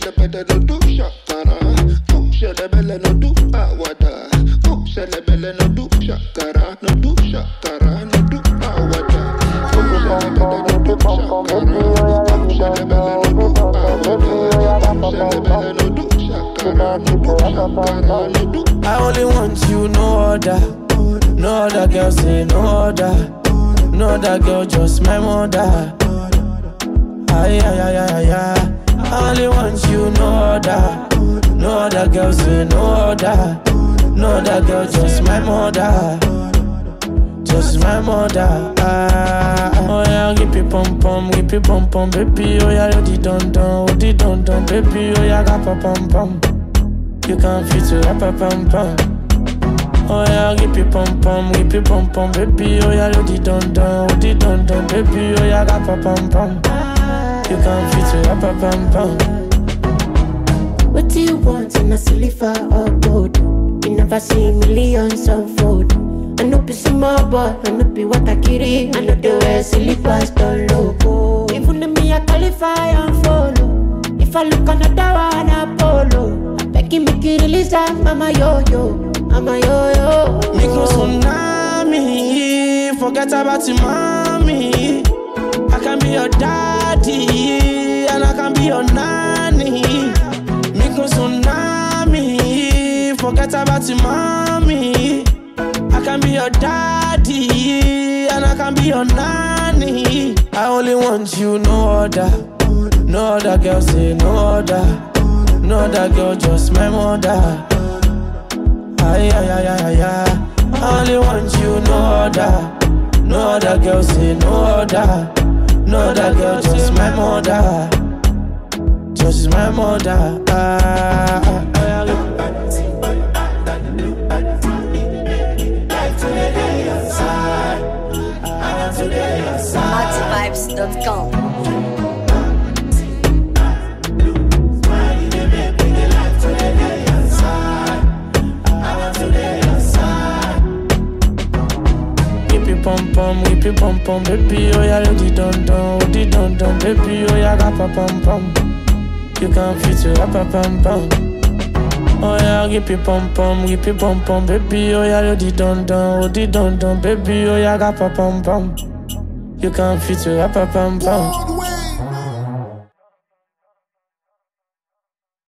Shedebede no do shakara. Oh, shedebele no do awada. Oh, shedebele no do shakara. No do shakara, no do awada. Oh, shedebede no do shakara. Oh, shedebele no do awada. Oh, shedebele no do shakara. No do shakara, no do I only want you, no other. No other girl say no other. No other girl, just my mother. Ay, ay, ay, ay, ay. I only want you, no other. No other girl say no other. No other girl, just my mother. Just my mother. Ah, oh yeah, give me pom pom, give me pom pom, baby. Oh yeah, you di don don, oh di don don, baby. Oh yeah, ga pa pom pom. You can fit to rap a pom pom. Oh yeah, give me pom pom, give me pom pom, baby. Oh yeah, you di don don, oh di don don, baby. Oh yeah, ga pa pom pom. You can fit to rap a pom pom. What do you want in a silver or gold? You never see millions unfold. I know be small boy, I know be what I carry. I know the way silly pastor loco. Even if me I qualify and follow. If I look another one, I follow. I beg you make you release that, mama yo yo, mama yo yo. Micro tsunami, forget about your mommy. I can be your daddy, and I can be your nanny. Micro tsunami, forget about your mommy. I can be your daddy, and I can be your nanny. I only want you, no other. No other girl say no other. No other girl, just my mother. Ay, ay, ay, ay, ay, ay. I only want you, no other. No other girl say no other. No other girl, just my mother. Just my mother. Ah, ah, ah, Multivibes.com. Whip it pom pom, whip it pom pom, baby. Oh yeah, you di don don, oh di don don, baby. Oh yeah, ga pa pom pom. You can fit to rap a pom pom. Oh yeah, whip it pom pom, whip it pom pom, baby. Oh yeah, you di don don, oh di don don, baby. Oh yeah, ga pa pom pom. You can fit to rap a pom pom.